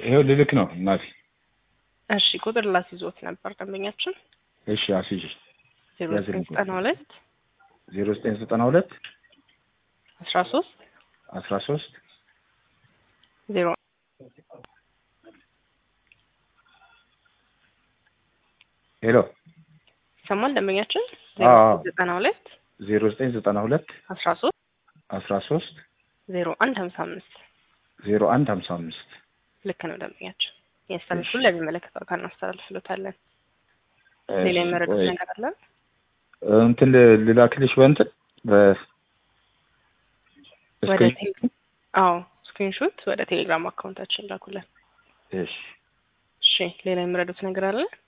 ይኸው ልልክ ነው እናቴ። እሺ ቁጥር ላስይዞት ነበር ደንበኛችን እሺ አስይዤ ዜሮ ያዝልኝ ዘጠኝ ዘጠና ሁለት ዜሮ ዘጠኝ ዘጠና ሁለት አስራ ሶስት አስራ ሶስት ዜሮ ሄሎ ይሰማል ደንበኛችን አዎ፣ ዜሮ አዎ። ዘጠና ሁለት ዜሮ ዘጠኝ ዘጠና ሁለት አስራ ሶስት አስራ ሶስት ዜሮ አንድ ሀምሳ አምስት ዜሮ አንድ ሀምሳ አምስት ልክ ነው ደንበኛችን ያስተላልፉን ለሚመለከተው አካል እናስተላልፍሎታለን ሌላ የመረዱት ቆይ፣ ነገር አለ እንትን ል- ልላክልሽ በእንትን በ ወደ እስክሪን- ቴሌ- አዎ ስክሪንሾት ወደ ቴሌግራም አካውንታችን ላኩልን እሺ እሺ ሌላ የመረዱት ነገር አለ